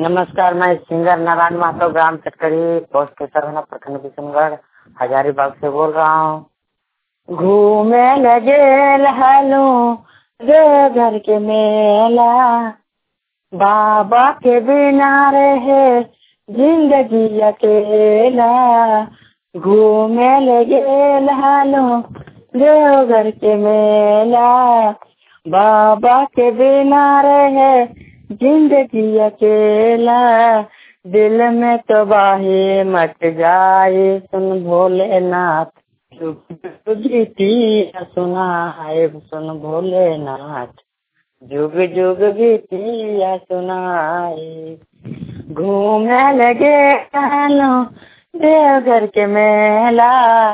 नमस्कार मैं सिंगर नारायण माधव ग्राम चटकड़ी पोस्ट सरवना प्रखंड किशनगढ़ हजारीबाग से बोल रहा हूँ घूमे लगे लहलू रे घर के मेला बाबा के बिना रहे जिंदगी अकेला घूमे लगे लहलू देवघर के मेला बाबा के बिना रहे जिंदगी अकेला दिल में तो बाहे मच जाए सुन भोलेनाथ गीतिया सुनाए सुन भोलेनाथ जुग जुग गीतिया सुनाए घूमने लगे कहलो देवघर के मेला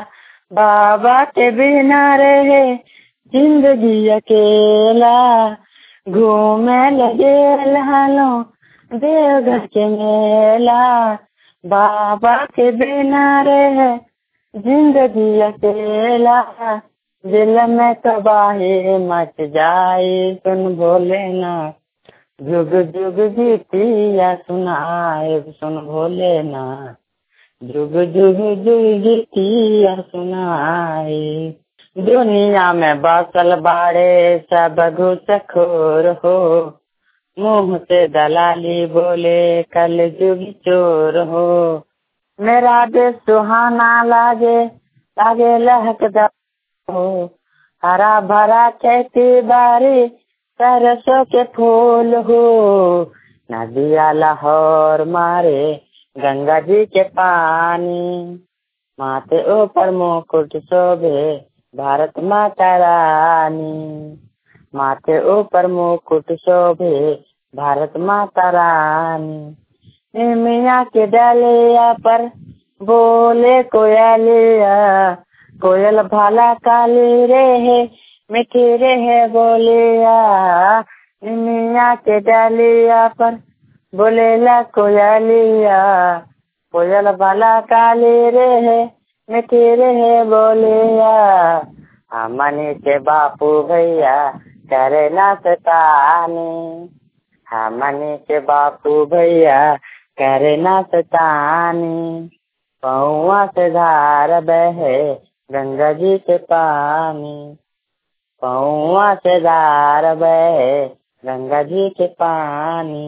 बाबा के बिना रहे जिंदगी अकेला घूमे लगे लहलो देवघर के मेला बाबा के बिना रहे जिंदगी अकेला दिल में तबाही मच जाए सुन भोलेनाथ जुग जुग गीतिया सुनाए सुन भोलेनाथ जुग जुग जुग गीतिया सुनाए दुनिया में बसल बाड़े सब घुसखोर हो मुंह से दलाली बोले कल जुग चोर हो मेरा देश सुहाना लागे लागे लहकदा हो हरा भरा खेती बारी सरसों के फूल हो नदिया लाहौर मारे गंगा जी के पानी माथे ऊपर मुकुट शोभे भारत माता रानी माथे ऊपर मुकुट शोभे भारत माता रानी मिया के डालिया पर बोले कोयलिया कोयल भाला काली रे है मिठी रे है बोलिया मिया के डालिया पर बोलेला कोयलिया कोयल भाला काली रे है मिठी रे है बोलिया हमनी के बापू भैया करे ना सतानी हमनी के बापू भैया करे ना सतानी पौआ से धार बहे गंगा जी के पानी पौआ से धार बहे गंगा जी के पानी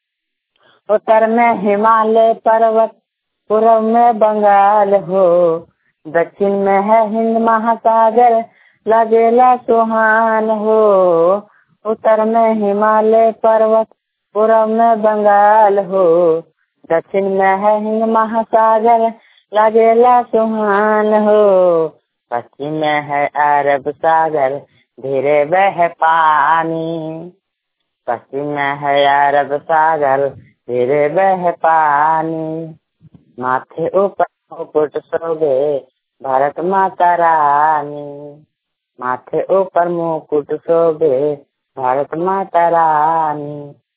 उत्तर में हिमालय पर्वत पूर्व में बंगाल हो दक्षिण में है हिंद महासागर लगेला सुहान हो उत्तर में हिमालय पर्वत पूर्व में बंगाल हो दक्षिण में है हिंद महासागर लगेला सुहान हो पश्चिम में है अरब सागर धीरे बह पानी पश्चिम में है अरब सागर धीरे बह पानी माथे ऊपर मुकुट शोभे भारत माता रानी माथे ऊपर मुकुट शोभे भारत माता रानी